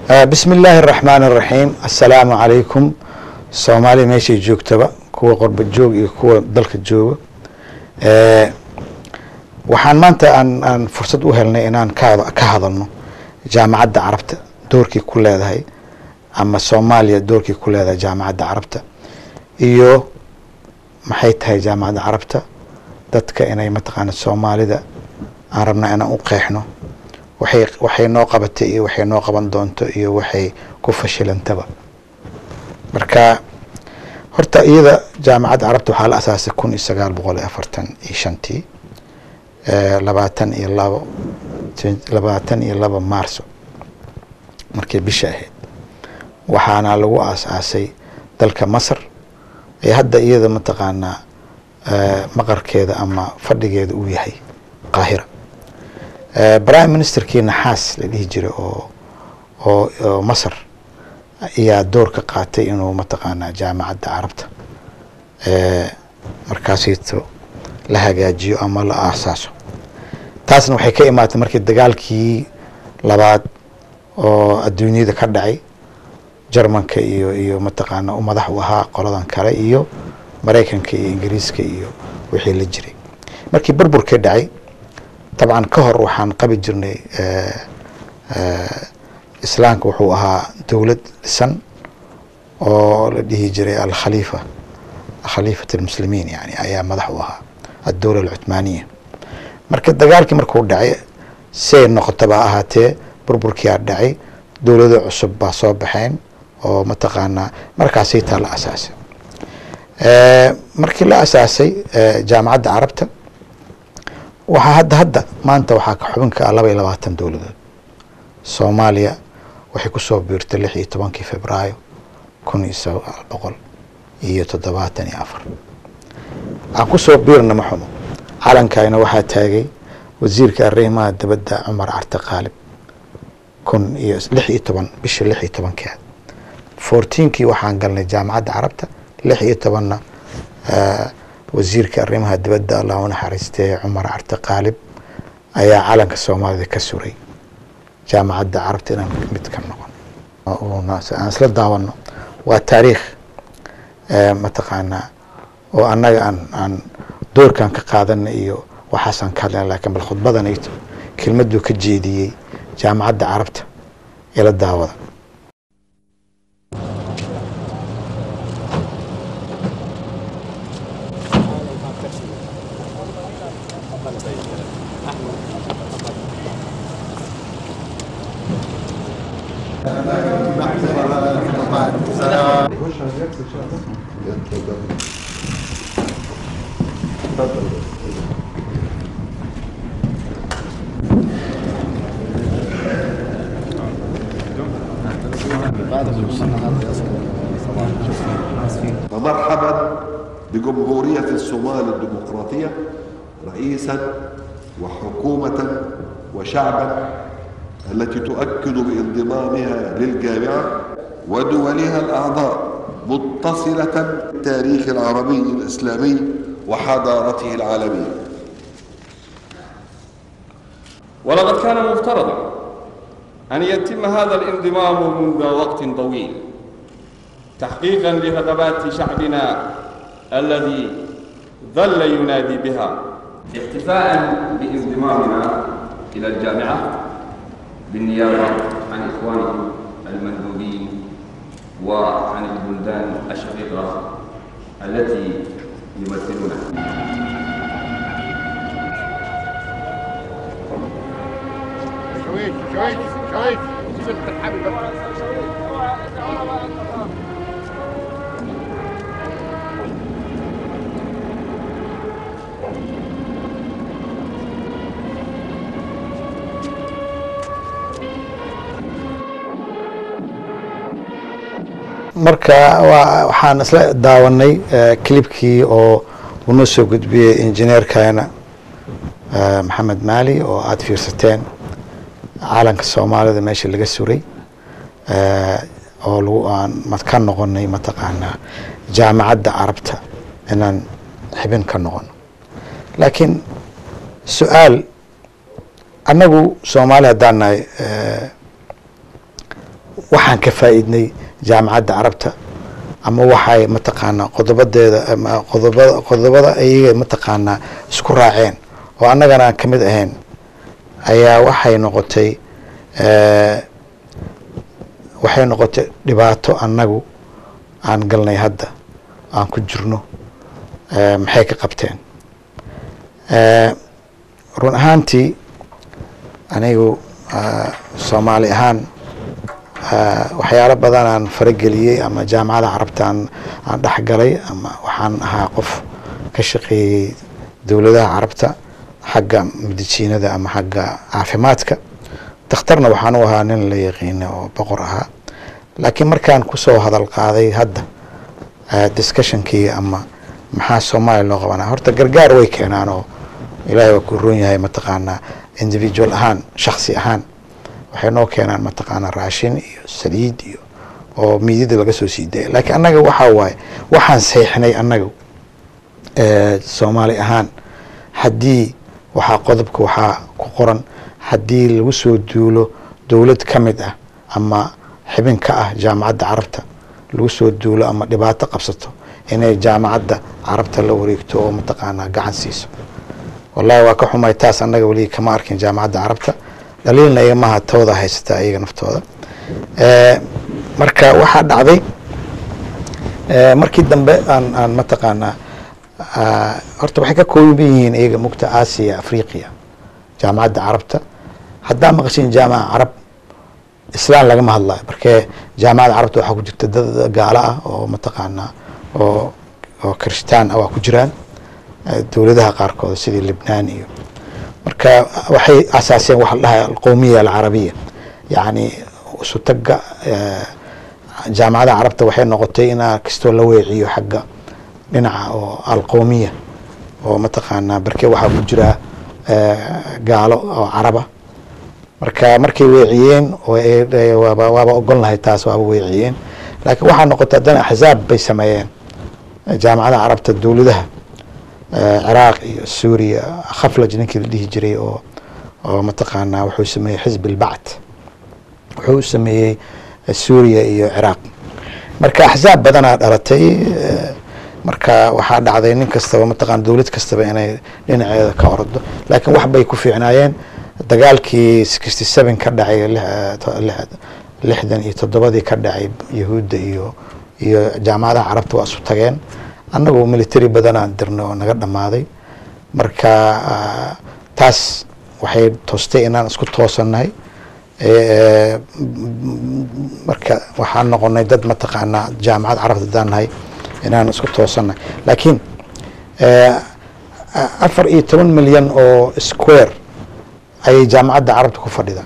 bismi illaahi araxmaan araxiim assalaamu calaykum soomaaliya meeshay joogtaba kuwa qorba joog iyo kuwa dalka jooga waxaan maanta aan aan fursad u helnay inaan ka ka hadalno jaamacadda carabta doorkii ku leedahay ama soomaaliya doorkii ku leedahay jaamacadda carabta iyo maxay tahay jaamacadda carabta dadka inay mataqaana soomaalida aan rabnaa inaan u qeexno waxay waxay noo qabatay iyo waxay noo qaban doonto iyo waxay ku fashilantaba marka horta iyada jaamacadda carabta waxaa la asaasay kun iyo sagaal boqol iyo afartan iyo shantii labaatan iyo labo labaatan iyo laba maarso markay bisha ahayd waxaana lagu aas-aasay dalka masar ee hadda iyada mataqaanaa maqarkeeda ama fadhigeeda uu yahay qaahira prime ministerkii naxaas la dhihi jiray oo oo oo masar ayaa door ka qaatay inuu mataqaanaa jaamacadda carabta markaasito la hagaajiyo ama la aasaaso taasna waxay ka imaatay markii dagaalkii labaad oo adduunyada ka dhacay jermanka iyo iyo mataqaana u madax u ahaa qoladan kale iyo maraykanka iyo ingiriiska iyo wixii la jiray markii burburkii dhacay dabcan ka hor waxaan qabi jirnay islaamka wuxuu ahaa dowlad dhisan oo la dhihi jiray alkhaliifa khaliifat almuslimiin yani ayaa madax u ahaa addowla alcuthmaaniya marka dagaalkii markuu dhacay siay noqotaba ahaatee burburkiyaa dhacay dowlado cusub baa soo baxeen oo mataqaanaa markaasay taa la asaasay markii la asaasay jaamacadda carabta waxaa hadda hadda maanta waxaa ka xubinka ah laba iyo labaatan dowladood soomaaliya waxay kusoo biirtay lix iyo tobankii februaayo kun iyo sagaal boqol iyo toddobaatan iyo afar aan kusoo biirna ma xumo calankayna waxaa taagay wasiirka arrimaha dibadda cumar carte qaalib kun iyo lix iyo toban bishii lix iyo tobankeed fourteenkii waxaan galnay jaamacadda carabta lix iyo tobanna wasiirka arrimaha dibadda allah u naxariistee cumar carte qaalib ayaa calanka soomaalida ka suray jaamacadda carabta inaan mid ka noqon aan isla daawano waa taariikh mataqaanaa oo annaga aan aan doorkan ka qaadana iyo waxaasaan ka hadlana lakin bal khudbadanayto kelmaduu ka jeediyey jaamacadda carabta ila daawada ومرحبا بجمهورية الصومال الديمقراطية رئيسا وحكومة وشعبا التي تؤكد بانضمامها للجامعة ودولها الأعضاء متصلة بالتاريخ العربي الإسلامي وحضارته العالمية ولقد كان مفترضا أن يتم هذا الانضمام منذ وقت طويل تحقيقا لرغبات شعبنا الذي ظل ينادي بها احتفاء بانضمامنا إلى الجامعة بالنيابة عن إخوانكم المندوبين وعن البلدان الشقيقة التي يمثلونها شويش شويش شويش ست الحبيب marka waxaan isla daawanay clibkii oo uu noo soo gudbiyey injineerkana maxamed maali oo aada fiirsateen calanka soomaalida meesha laga suray oo lagu aan ka noqonay mataqaanaa jaamacadda carabta inaan xibin ka noqono laakiin su-aal annagu soomaali haddaan nahay waxaan ka faa'iidnay jaamacadda carabta ama waxay mataqaanaa qodobadeeda ama qodobada qodobada ayaga mataqaanaa isku raaceen oo annagana aan ka mid ahayn ayaa waxay noqotay eh, waxay noqotay dhibaato annagu aan galnay hadda aan ku jirno eh, maxay ka qabteen Eh, run ahaantii anigu ah, soomaali ahaan ah, waxyaalo badan aan farageliyey ama jaamacada carabta aan aan dhexgalay ama waxaan ahaa qof ka shaqeeyey dowladaha carabta xagga medijiinada ama xagga caafimaadka dakhtarna waxaan u ahaa nin la yaqiina oo boqor ahaa laakiin markaan kusoo hadal qaaday hadda ah, discussionkii ama maxaa soomaaliya loo qabanaa horta gargaar way keenaan oo ilaahay waa ku roon yahay mataqaanaa individual ahaan shaksi ahaan waxay noo keenaan mataqaanaa raashin iyo saliid iyo oo miidida laga soo sii daya laakiin annaga waxaa waaye waxaan saxiixnay annaga eh, soomaali ahaan haddii waxaa qodobka waxaa ku qoran haddii lagu soo duulo dowlad ka mid ah ama xibin ka ah jaamacadda carabta lagu soo duulo ama dhibaato qabsato inay jaamacadda carabta la wareegto oo mataqaanaa gacan siiso wallahi waa ka xumay taas annaga weli kama arkin jaamacadda carabta dhaliilna igamaha tooda haysata iyaga naftooda Eh, marka waxaa dhacday eh, markii dambe aan aan mataqaanaa ah, horta waxay ka kooban yihiin iyaga mugta aasiya afriqiya jaamacadda carabta haddaa maqashin jaamaca carab islaan lagama hadlayo markee jaamacadda carabta waxaa ku jirta dad gaalo ah oo mataqaanaa oo oo kirishtaan ah waa ku jiraan eh, dowladaha qaarkood sidii libnaan iyo marka waxay asaaseen waxa la dhahay alqowmiya alcarabiya yacni isutaga eh, jaamacadaha carabta waxay noqotay inaa kastoo la weeciyo xagga dhinaca oo alqowmiya oo mataqaanaa barke waxaa ku jira eh, gaalo oo caraba marka markay weeciyeen oo ay- ay- waaba waaba ogol lahay taas waaba weeciyeen laakiin waxaa noqotay haddana axzaab bay sameeyeen jaamacadaha carabta dowladaha eh, ciraaq iyo suuriya khaflaj ninkii la dhihi jiray oo oo mataqaanaa wuxuu sameeyey xisb albacd wuxuu sameeyey eh, suuriya iyo ciraaq marka axzaab badanaa dhalatay eh, marka waxaa dhacday nin kastaba mataqaana dowlad kastaba inay dhinaceeda ka ordo laakiin wax bay ku fiicnaayeen dagaalkii sixty seven ka dhacay lix- to- lix- lixdan iyo toddobadii ka dhacay yahuudda iyo iyo jaamacadaha carabta waa isu tageen annagu military badanaan dirnay oo naga dhammaaday marka ah, taas waxay toostay inaan isku toosannahay Eh, marka waxaan noqonay dad mataqaanaa jaamacad carabta haddaan nahay inaan isku toosannahay laakiin eh, afar iyo toban milyan oo square ayay jaamacadda carabta ku fadhida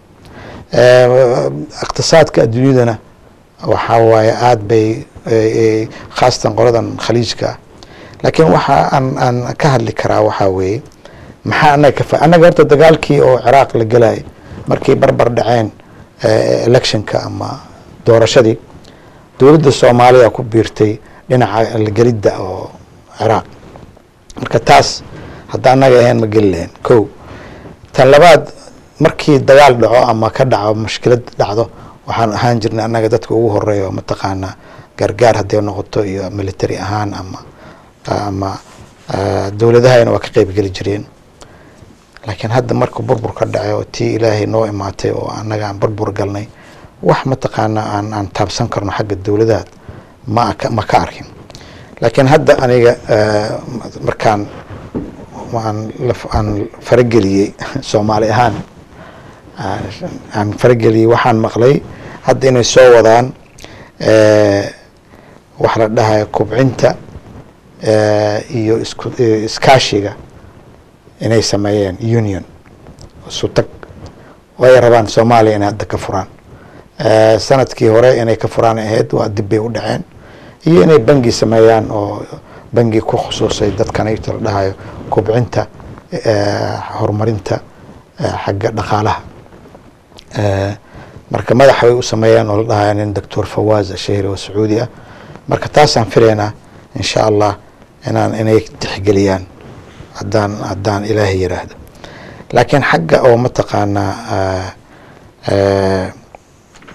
Eh, iqtisaadka adduunyadana waxaa waaye aada bay eh, eh, khaasatan qoladan khaliijka ah laakiin waxa aan aan ka hadli karaa waxaa weeye maxaa annaga ka fa annaga horta dagaalkii oo ciraaq la gelayay markay barbar dhaceen eh, electionka ama doorashadii dowladda soomaaliya ku biirtay dhinaca la gelidda oo ciraaq marka taas hadda annaga ahayn ma geli lahayn ko tan labaad markii dagaal dhaco ama ka dhaco mushkilad dhacdo waxaan ahaan jirnay annaga dadka ugu horeeya oo mataqaanaa gargaar hadday noqoto iyo military ahaan ama ama ah, dowladahayna waa ka qeyb geli jireen laakiin hadda marka burbur ka dhacay oo tii ilaahay noo imaatay oo annaga aan burbur galnay wax mataqaanaa aan aan taabsan karno xagga dowladaha ma aka- ma ka arkin laakiin hadda aniga eh, markaan aan la- aan farageliyey soomaali ahaan aan- aan farageliyey waxaan maqlay hadda inay soo wadaan eh, wax la dhahayo kubcinta eh, iyo isku eh, iskaashiga inay sameeyeen union isu tag oo ay rabaan soomaaliya inay hadda ka furaan Eh, sanadkii hore inay ka furaan ahayd waa dib bay u dhaceen iyo inay bangi sameeyaan oo bangi ku khusuusay dadkan ayta la dhahayo kubcinta eh, horumarinta eh, xagga dhaqaalaha Eh, marka madaxa bay u sameeyaan oo la dhahayo nin doctor fawaz ashahri oo sacuudi ah marka taasaan filaynaa insha allah inaan inay tixgeliyaan haddaan haddaan ilaahay yiraahdo laakiin xagga oo mataqaanaa ah, eh,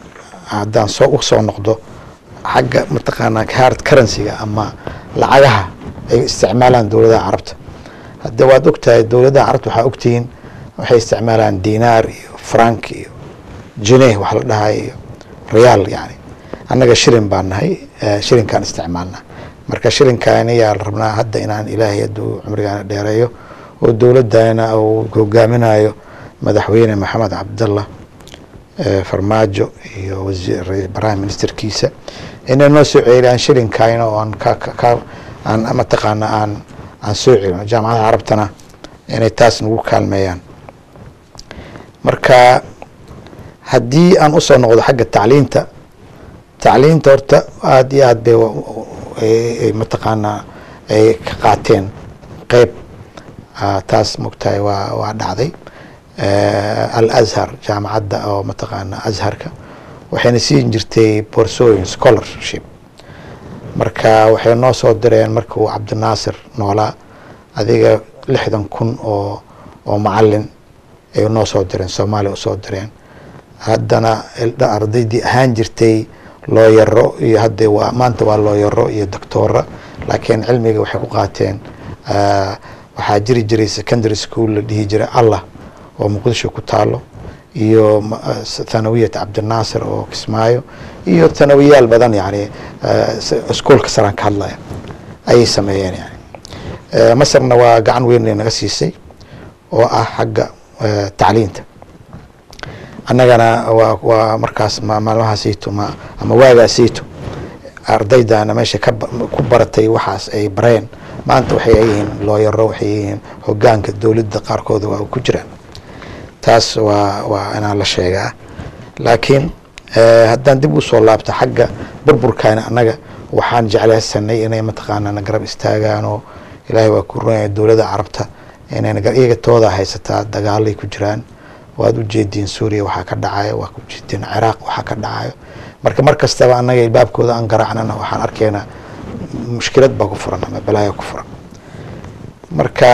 haddaan soo u soo noqdo xagga mataqaanaa hard currency-ga ama lacagaha ay isticmaalaan dowladaha carabta hadda waad ogtahay dowladaha carabta waxaa ogtihiin waxay isticmaalaan dinaar iyo frank iyo jineh wax la dhahay iyo reyaal yani annaga shilin baan nahay shilinkaan isticmaalnaa marka shilinkaani yaa la rabnaa hadda inaan ilaahay hadduu cumrigaana dheereeyo oo dowladana uu hogaaminayo madaxweyne maxamed cabdallah farmaajo iyo wasiir prime ministerkiisa inay noo soo ceeliyaan shilinkayna oo aan ka ka aan mataqaana aan aan soo celino jaamacadaha carabtana inay taas nagu kaalmeeyaan marka haddii aan usoo noqdo xagga tacliinta tacliinta horta aada iyo aad bay mataqaanaa ay ka qaateen qeyb taas mogtahay waa waa dhacday al azhar jaamacadda oo mataqaana azharka waxayna siin jirtay boorsooyin scholarship marka waxay noo soo direen marka uu cabdinaasir noolaa adiga lixdan kun oo oo macalin ay noo soo direen soomaaliya usoo direen haddana ardaydii ahaan jirtay looyaro iyo hadda waa maanta waa looyaro iyo doctoora laakiin cilmiga waxay ku qaateen waxaa jiri jiray secondary school la dhihi jiray allah oo muqdisho ku taalo iyo thanawiyat cabdinaasir oo kismaayo iyo thanawiyaal badan yani iskuolka saraan ka hadlaya ayay sameeyeen yani masarna waa gacan weyn naga siisay oo ah xagga tacliinta annagana waa waa markaas maalmahaasayto ma ama waagaasayto ardaydana meesha ka ku baratay waxaas ay bareen maanta waxay yihiin looyaro waxay yihiin hogaanka dowladda qaarkooda waa ku jiraan taas waa waa inaan la sheegaa laakiin haddaan dib usoo laabto xagga burburkana annaga waxaan jeclaysanay inay mataqaanaa garab istaagaan oo ilaahay waa ku runaya dowladda carabta inay iyaga tooda haysataa dagaalay ku jiraan waad ujeediin suuriya waxaa ka dhacayo waa ujeediin ciraaq waxaa ka dhacayo marka mar kastaba annaga ilbaabkooda aan garaacnana waxaan arkaynaa mushkilad baa ku furan ama balaayo ku furan marka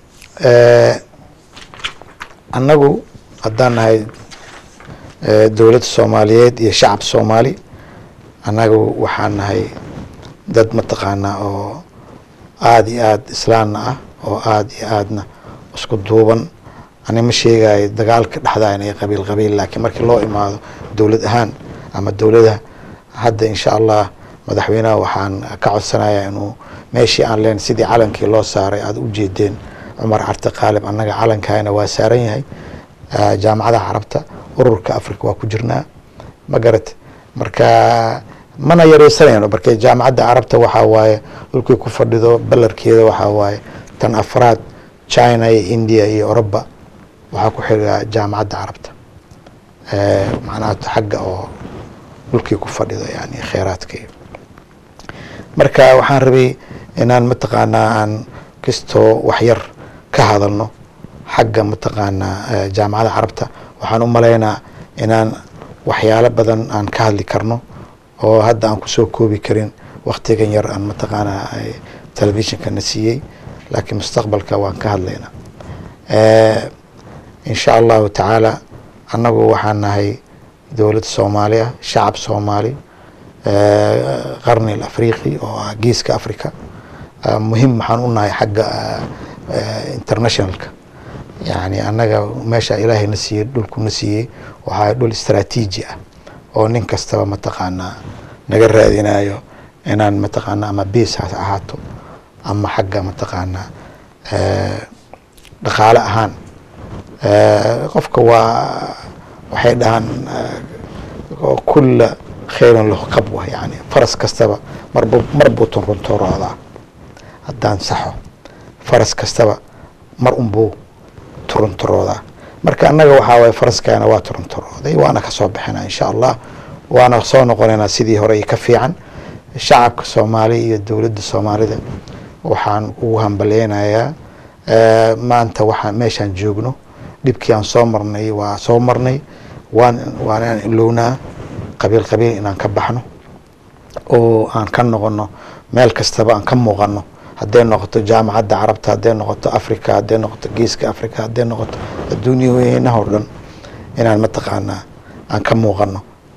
annagu haddaan nahay dowladda soomaaliyeed iyo shacab soomaali annagu waxaan nahay dad mataqaanaa oo aada iyo aada islaamna ah oo aada iyo aadna isku duuban ani ma sheegayo dagaalka dhexdaa inay qabiil qabiil laakiin markii loo imaado dowlad ahaan ama dowladaha hadda insha allah madaxweynaha waxaan ka codsanayaa inuu meeshii aan leen sidii calankii loo saaray aada u jeedeen cumar carte qaalib annaga calankayna waa saaran yahay jaamacadaha carabta ururka africa waa ku jirnaa ma garat marka mana yareysanayno marka jaamacadda carabta waxaa waaye dhulkii ku fadhido balarkeeda waxaa waaye tan afraad china iyo india iyo oroba waxaa ku xiga jaamacadda carabta macnaha xagga oo dhulkii ku fadhido yani kheyraadkii marka waxaan rabay inaan mataqaanaa aan kastoo waxyar ka hadalno xagga mataqaanaa jaamacadda carabta waxaan u malaynaa inaan waxyaalo badan aan ka hadli karno oo hadda aan kusoo koobi karin waktigan yar aan mataqaanaa telefishinka na siiyey laakiin mustaqbalka waan ka hadlaynaa insha allahu tacaala annagu waxaan nahay dowlad soomaali ah shacab soomaali qarni afriqi oo ah geeska africa muhim waxaan u nahay xagga internationalka yani annaga meesha ilaahay na siiyey dhulku na siiyey waxaa dhul istraatiiji ah oo nin kastaba mataqaanaa naga raadinayo inaan mataqaanaa ama beas ha ahaato ama xagga mataqaanaa dhaqaale ahaan qofka waa waxay dhahaan kulla khayran lahu qabwa yani faras kastaba marbu mar buu turunturoodaa haddaan saxo faras kastaba mar unbuu turunturoodaa marka annaga waxaa waye faraskaana waa turunturooday waana kasoo bixina insha allah waana soo noqonaynaa sidii hore iyo ka fiican shacabka soomaali iyo dowladda soomaalida waxaan ugu hambaleynayaa maanta waxaan meeshaan joogno dhibkii aan soo marnay waa soo marnay waan waan inaan ilownaa qabiil qabiil inaan ka baxno oo aan ka noqono meel kastaba aan ka muuqano hadday noqoto jaamacadda carabta hadday noqoto africa hadday noqoto geeska africa hadday noqoto adduunya weynaha o dhan inaan mataqaanaa aan ka muuqano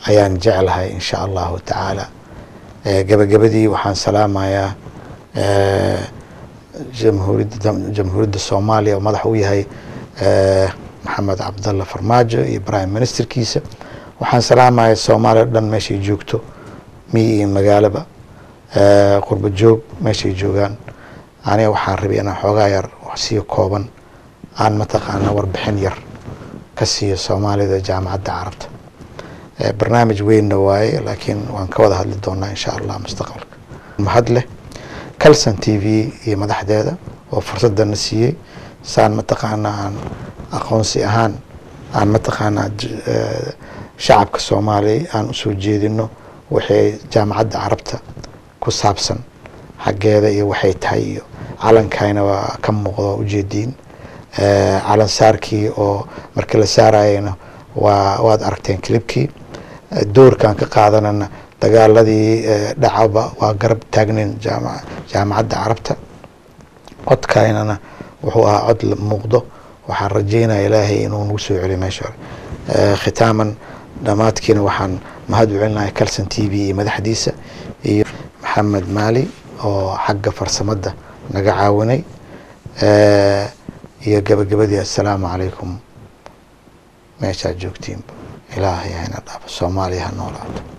ayaan jeclahay insha allahu tacaala Eh, gabagabadii waxaan salaamayaa eh, jamhuuriyadda jamhuuriyadda soomaaliya oo madax u yahay eh, maxamed cabdalla farmaajo iyo prime ministerkiisa waxaan salaamaya soomaaliya o dhan meeshay joogto miyi iyo magaalaba eh, qurbo joog meeshay joogaan aniga waxaan rabay inaan xoogaa yar wax siiyo kooban aan mataqaana warbixin yar ka siiyo soomaalida jaamacadda carabta Eh, barnaamij weynna waaye laakiin waan ka wada hadli doonaa insha allah mustaqbalka mahad leh calson t v iyo madaxdeeda oo fursadana siiyey saan mataqaana aan aqoonsi ahaan aan mataqaanaa j- eh, shacabka soomaaliya aan usoo jeedino wixii jaamacadda carabta ku saabsan xaggeeda iyo waxay tahay iyo calankayna waa ka muuqdo ujeediin Eh, calan saarkii oo markii la saarayena waa waad aragteen clipkii Eh, doorkaan ka qaadanana dagaaladii eh, dhacaba waa garab taagnin jaama- jaamacadda carabta codkaynana wuxuu ahaa cod la muuqdo waxaan rajeynaya ilaahay inuu nagu soo celiyo meesha hore Eh, khitaaman dhammaadkiina waxaan mahad u celinahay calson t v iyo madaxdiisa iyo maxamed maali oo xagga farsamada naga caawinay Eh, iyo gabagabadii assalaamu calaykum meeshaad joogtiinba ilaahay hayna dhaafo soomaaliya ha noolaato